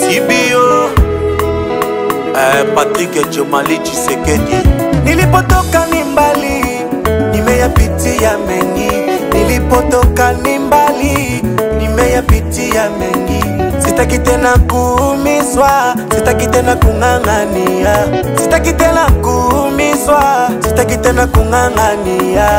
Sibio eh, Patrick Chomali Chisekedi Nilipotoka ni mbali, nimeyapitia mengi. Nilipotoka ni mbali, nimeyapitia mengi. Sitaki tena kuumizwa, sitaki tena kung'ang'ania, sitaki tena kuumizwa, sitaki tena kung'ang'ania.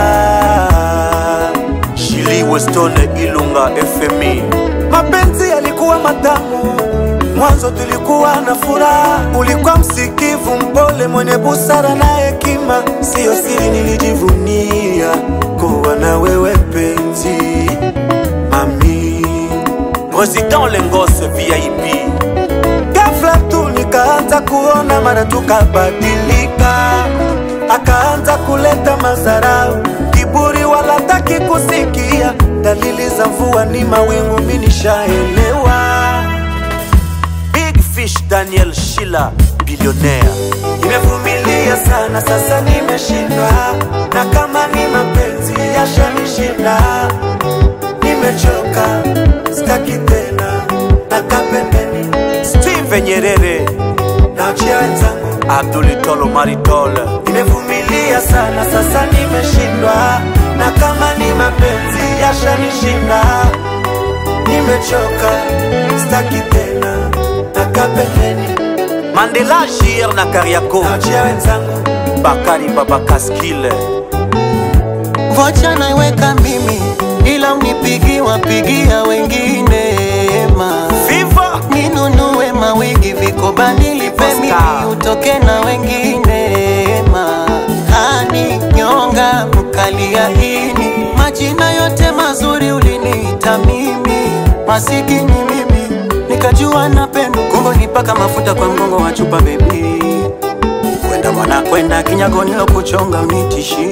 Shili Westone Ilunga FMI Mapenzi yalikuwa matamu, mwanzo tulikuwa na furaha. Ulikuwa msikivu, mpole, mwenye busara na hekima. Siyo siri, nilijivunia kuwa na wewe penzi, mami. Président Lengose VIP Ghafla tu nikaanza kuona, mara tukabadilika, akaanza kuleta madharau, kiburi, wala taki kusikia dalili za mvua ni mawingu, mimi nishaelewa. Big Fish Daniel Shila Billionaire Nimevumilia sana, sasa nimeshindwa, na kama ni mapenzi yashanishinda, nimechoka, sitaki tena, nakaa pembeni, Steve Nyerere naachia wenzangu. Abdul Tolo Maritol Nimevumilia sana, sasa nimeshindwa, na kama ni mapenzi yashanishinda, nimechoka, sitaki tena, nakaa pembeni, Mandela Jir na Kariako naachia wenzangu. Bakari Baba Kaskile vocha naiweka mimi, ila unipigi wapigia wengine ma Viva ninunue mawigi vikoba nilipe Oscar. mimi utoke na wengine ma hani nyonga mkalia ini majina yote mazuri uliniita mimi masikini mimi nikajua napendo kumbe nipaka mafuta kwa mgongo wa chupa bebi kwenda mwana kwenda kinyagoni kuchonga unitishi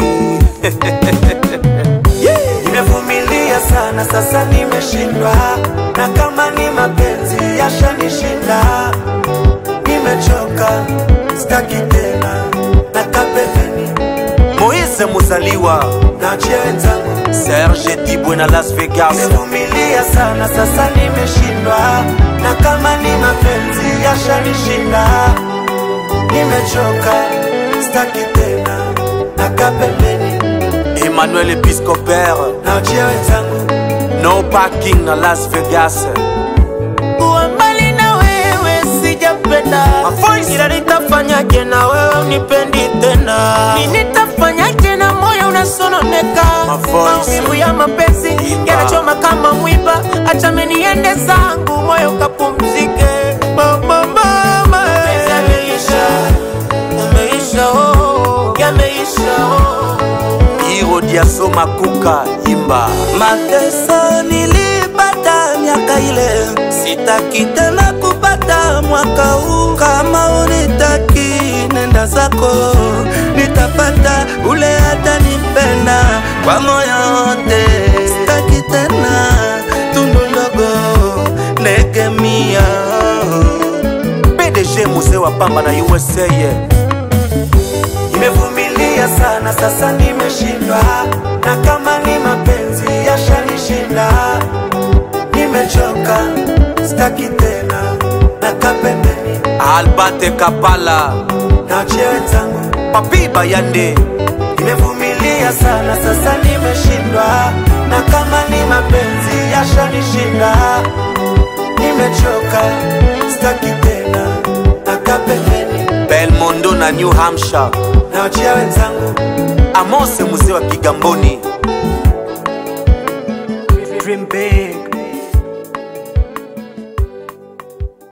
Nimevumilia sana, sasa nimeshindwa, na kama ni mapenzi yashanishinda, nimechoka, sitaki tena, nakaa pembeni, Moise Muzaliwa naachia wenzangu. Serge Dibwe na Las Vegas Nimevumilia sana, sasa nimeshindwa, na kama ni mapenzi yashanishinda, nimechoka, sitaki tena, nakaa pembeni, Emmanuel Episcopère naachia wenzangu. No Parking na Las Vegas kuwa mbali na wewe sijapenda Mavoice. ila nitafanyaje na wewe unipendi tena Ni nitafanyaje na moyo unasononeka Mavoice. maumivu ya mapenzi Imba. yanachoma kama mwiba acha meniende zangu moyo kapumzike mama mama yameisha yameisha oh yameisha oh Hiro Diaso Makuka Imba Mateso nilipata miaka ile, sitaki tena kupata mwaka huu. Kama unitaki nenda zako, nitapata ule hata nipenda kwa moyo wote. Sitaki tena tundu ndogo negemia PDG Muse wa Pamba na USA Nimevumilia sana, sasa nimeshindwa, na kama ni mapenzi yashanishinda, nimechoka, sitaki tena, nakaa pembeni, Albert Kapala naachia wenzangu. Papi Bayande Nimevumilia sana, sasa nimeshindwa, na kama ni mapenzi yashanishinda, nimechoka, sitaki tena, nakaa pembeni, Belmondo na New Hampshire naachia wenzangu. Amose Muse wa Kigamboni